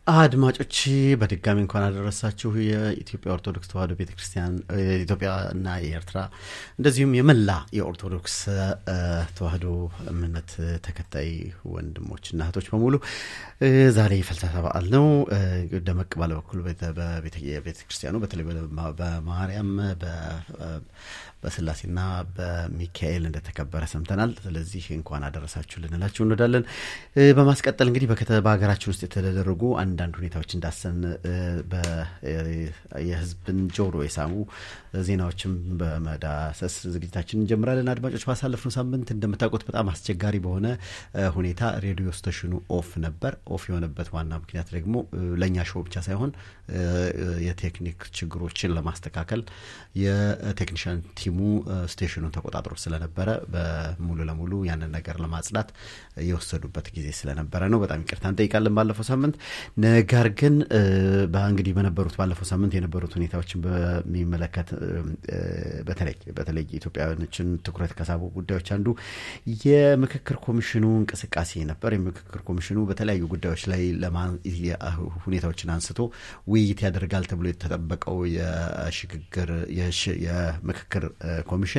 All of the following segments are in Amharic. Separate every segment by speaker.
Speaker 1: አድማጮች በድጋሚ እንኳን አደረሳችሁ። የኢትዮጵያ ኦርቶዶክስ ተዋሕዶ ቤተ ክርስቲያን ኢትዮጵያና የኤርትራ እንደዚሁም የመላ የኦርቶዶክስ ተዋሕዶ እምነት ተከታይ ወንድሞችና እህቶች በሙሉ ዛሬ የፍልሰታ በዓል ነው። ደመቅ ባለ በኩል በቤተ ክርስቲያኑ በተለይ በማርያም በስላሴና በሚካኤል እንደተከበረ ሰምተናል። ስለዚህ እንኳን አደረሳችሁ ልንላችሁ እንወዳለን። በማስቀጠል እንግዲህ በሀገራችን ውስጥ የተደረጉ አንዳንድ ሁኔታዎች እንዳሰን የሕዝብን ጆሮ የሳሙ ዜናዎችም በመዳሰስ ዝግጅታችን እንጀምራለን። አድማጮች ባሳለፍነው ሳምንት እንደምታውቁት በጣም አስቸጋሪ በሆነ ሁኔታ ሬዲዮ ስቴሽኑ ኦፍ ነበር። ኦፍ የሆነበት ዋና ምክንያት ደግሞ ለእኛ ሾው ብቻ ሳይሆን የቴክኒክ ችግሮችን ለማስተካከል የቴክኒሽያን ቲሙ ስቴሽኑን ተቆጣጥሮ ስለነበረ በሙሉ ለሙሉ ያንን ነገር ለማጽዳት የወሰዱበት ጊዜ ስለነበረ ነው። በጣም ይቅርታ እንጠይቃለን ባለፈው ሳምንት። ነገር ግን እንግዲህ በነበሩት ባለፈው ሳምንት የነበሩት ሁኔታዎችን በሚመለከት በተለይ በተለይ ኢትዮጵያውያኖችን ትኩረት ከሳቡ ጉዳዮች አንዱ የምክክር ኮሚሽኑ እንቅስቃሴ ነበር። የምክክር ኮሚሽኑ በተለያዩ ጉዳዮች ላይ ሁኔታዎችን አንስቶ ውይይት ያደርጋል ተብሎ የተጠበቀው የሽግግር የምክክር ኮሚሽን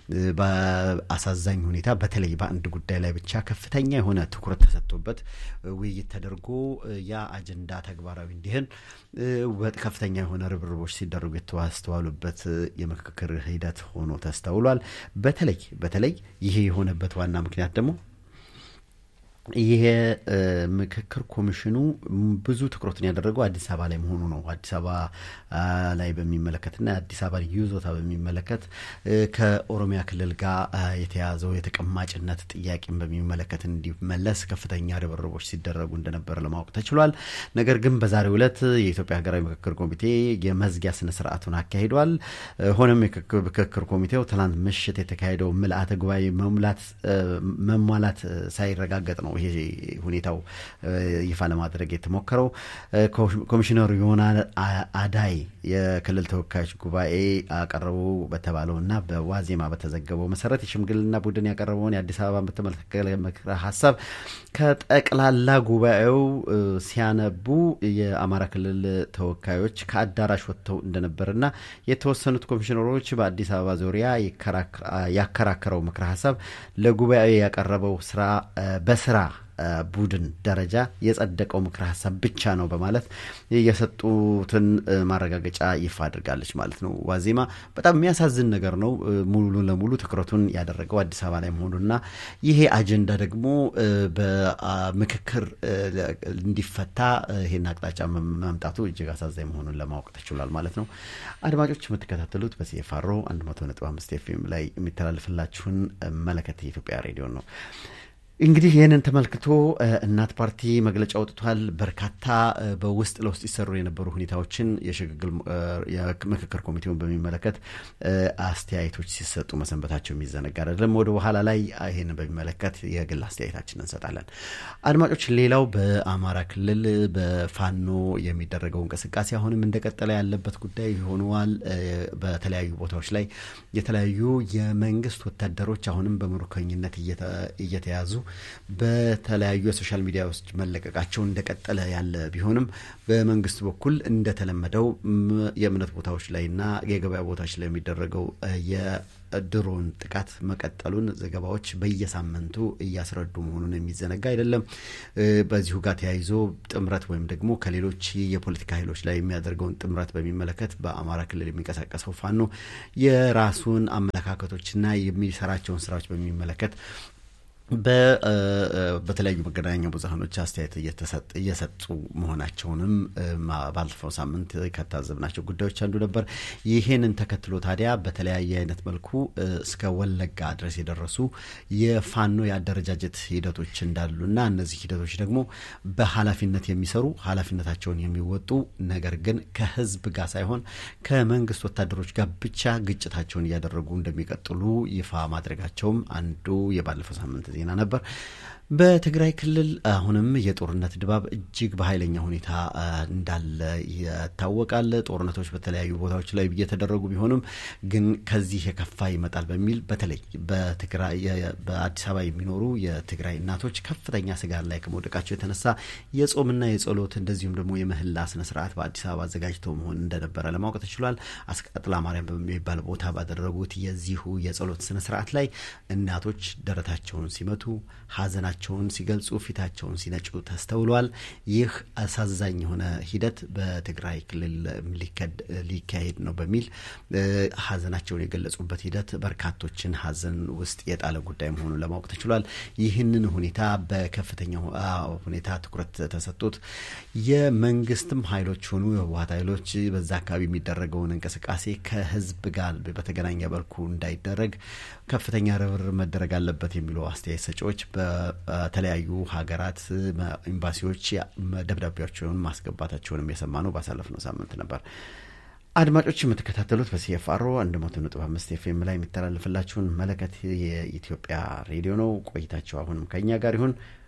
Speaker 1: በአሳዛኝ ሁኔታ በተለይ በአንድ ጉዳይ ላይ ብቻ ከፍተኛ የሆነ ትኩረት ተሰጥቶበት ውይይት ተደርጎ ያ አጀንዳ ተግባራዊ እንዲሆን ከፍተኛ የሆነ ርብርቦች ሲደረጉ የተስተዋሉበት የምክክር ሂደት ሆኖ ተስተውሏል። በተለይ በተለይ ይሄ የሆነበት ዋና ምክንያት ደግሞ ይሄ ምክክር ኮሚሽኑ ብዙ ትኩረትን ያደረገው አዲስ አበባ ላይ መሆኑ ነው። አዲስ አበባ ላይ በሚመለከትና የአዲስ አበባ ይዞታ በሚመለከት ከኦሮሚያ ክልል ጋር የተያዘው የተቀማጭነት ጥያቄን በሚመለከት እንዲመለስ ከፍተኛ ርብርቦች ሲደረጉ እንደነበር ለማወቅ ተችሏል። ነገር ግን በዛሬው ዕለት የኢትዮጵያ ሀገራዊ ምክክር ኮሚቴ የመዝጊያ ስነ ስርዓቱን አካሂዷል። ሆነም የምክክር ኮሚቴው ትናንት ምሽት የተካሄደው ምልአተ ጉባኤ መሙላት መሟላት ሳይረጋገጥ ነው ይሄ ሁኔታው ይፋ ለማድረግ የተሞከረው። ኮሚሽነሩ ዮና አዳይ የክልል ተወካዮች ጉባኤ አቀረቡ በተባለው እና በዋዜማ በተዘገበው መሰረት የሽምግልና ቡድን ያቀረበውን የአዲስ አበባን በተመለከተ ምክረ ሀሳብ ከጠቅላላ ጉባኤው ሲያነቡ የአማራ ክልል ተወካዮች ከአዳራሽ ወጥተው እንደነበርና የተወሰኑት ኮሚሽነሮች በአዲስ አበባ ዙሪያ ያከራከረው ምክረ ሀሳብ ለጉባኤው ያቀረበው ስራ በስራ ቡድን ደረጃ የጸደቀው ምክረ ሀሳብ ብቻ ነው በማለት የሰጡትን ማረጋገጫ ይፋ አድርጋለች ማለት ነው። ዋዜማ በጣም የሚያሳዝን ነገር ነው። ሙሉ ለሙሉ ትኩረቱን ያደረገው አዲስ አበባ ላይ መሆኑና ይሄ አጀንዳ ደግሞ በምክክር እንዲፈታ ይሄን አቅጣጫ መምጣቱ እጅግ አሳዛኝ መሆኑን ለማወቅ ተችሏል ማለት ነው። አድማጮች የምትከታተሉት በሲኤፍአሮ 100.5 ኤፍኤም ላይ የሚተላለፍላችሁን መለከት የኢትዮጵያ ሬዲዮ ነው። እንግዲህ ይህንን ተመልክቶ እናት ፓርቲ መግለጫ አውጥቷል። በርካታ በውስጥ ለውስጥ ይሰሩ የነበሩ ሁኔታዎችን የሽግግር የምክክር ኮሚቴውን በሚመለከት አስተያየቶች ሲሰጡ መሰንበታቸው የሚዘነጋ አይደለም። ወደ በኋላ ላይ ይህንን በሚመለከት የግል አስተያየታችን እንሰጣለን። አድማጮች፣ ሌላው በአማራ ክልል በፋኖ የሚደረገው እንቅስቃሴ አሁንም እንደቀጠለ ያለበት ጉዳይ ሆነዋል። በተለያዩ ቦታዎች ላይ የተለያዩ የመንግስት ወታደሮች አሁንም በምርኮኝነት እየተያዙ በተለያዩ የሶሻል ሚዲያዎች መለቀቃቸው እንደቀጠለ ያለ ቢሆንም በመንግስት በኩል እንደተለመደው የእምነት ቦታዎች ላይና የገበያ ቦታዎች ላይ የሚደረገው የድሮን ጥቃት መቀጠሉን ዘገባዎች በየሳምንቱ እያስረዱ መሆኑን የሚዘነጋ አይደለም። በዚሁ ጋር ተያይዞ ጥምረት ወይም ደግሞ ከሌሎች የፖለቲካ ኃይሎች ላይ የሚያደርገውን ጥምረት በሚመለከት በአማራ ክልል የሚንቀሳቀሰው ፋኖ የራሱን አመለካከቶችና የሚሰራቸውን ስራዎች በሚመለከት በተለያዩ መገናኛ ብዙኃኖች አስተያየት እየሰጡ መሆናቸውንም ባለፈው ሳምንት ከታዘብናቸው ጉዳዮች አንዱ ነበር። ይህንን ተከትሎ ታዲያ በተለያየ አይነት መልኩ እስከ ወለጋ ድረስ የደረሱ የፋኖ የአደረጃጀት ሂደቶች እንዳሉና እነዚህ ሂደቶች ደግሞ በኃላፊነት የሚሰሩ ኃላፊነታቸውን የሚወጡ ነገር ግን ከህዝብ ጋር ሳይሆን ከመንግስት ወታደሮች ጋር ብቻ ግጭታቸውን እያደረጉ እንደሚቀጥሉ ይፋ ማድረጋቸውም አንዱ የባለፈው ሳምንት ዜና ነበር። በትግራይ ክልል አሁንም የጦርነት ድባብ እጅግ በኃይለኛ ሁኔታ እንዳለ ይታወቃል። ጦርነቶች በተለያዩ ቦታዎች ላይ እየተደረጉ ቢሆንም ግን ከዚህ የከፋ ይመጣል በሚል በተለይ በትግራይ በአዲስ አበባ የሚኖሩ የትግራይ እናቶች ከፍተኛ ስጋት ላይ ከመውደቃቸው የተነሳ የጾምና የጸሎት እንደዚሁም ደግሞ የምህላ ስነ ስርዓት በአዲስ አበባ አዘጋጅተው መሆን እንደነበረ ለማወቅ ተችሏል። አስቀጥላ ማርያም በሚባል ቦታ ባደረጉት የዚሁ የጸሎት ስነ ስርዓት ላይ እናቶች ደረታቸውን ሲመቱ ሀዘናቸውን ሲገልጹ ፊታቸውን ሲነጩ ተስተውሏል። ይህ አሳዛኝ የሆነ ሂደት በትግራይ ክልል ሊካሄድ ነው በሚል ሀዘናቸውን የገለጹበት ሂደት በርካቶችን ሀዘን ውስጥ የጣለ ጉዳይ መሆኑን ለማወቅ ተችሏል። ይህንን ሁኔታ በከፍተኛ ሁኔታ ትኩረት ተሰጥቶት የመንግስትም ኃይሎች ሆኑ የህወሀት ኃይሎች በዛ አካባቢ የሚደረገውን እንቅስቃሴ ከህዝብ ጋር በተገናኘ መልኩ እንዳይደረግ ከፍተኛ ርብርብ መደረግ አለበት የሚሉ አስተያየት ሰጪዎች በተለያዩ ሀገራት ኤምባሲዎች ደብዳቤያቸውን ማስገባታቸውንም የሰማ ነው ባሳለፍነው ሳምንት ነበር። አድማጮች የምትከታተሉት በሲኤፍአሮ 100.5 ኤፍኤም ላይ የሚተላለፍላችሁን መለከት የኢትዮጵያ ሬዲዮ ነው። ቆይታቸው አሁንም ከኛ ጋር ይሁን።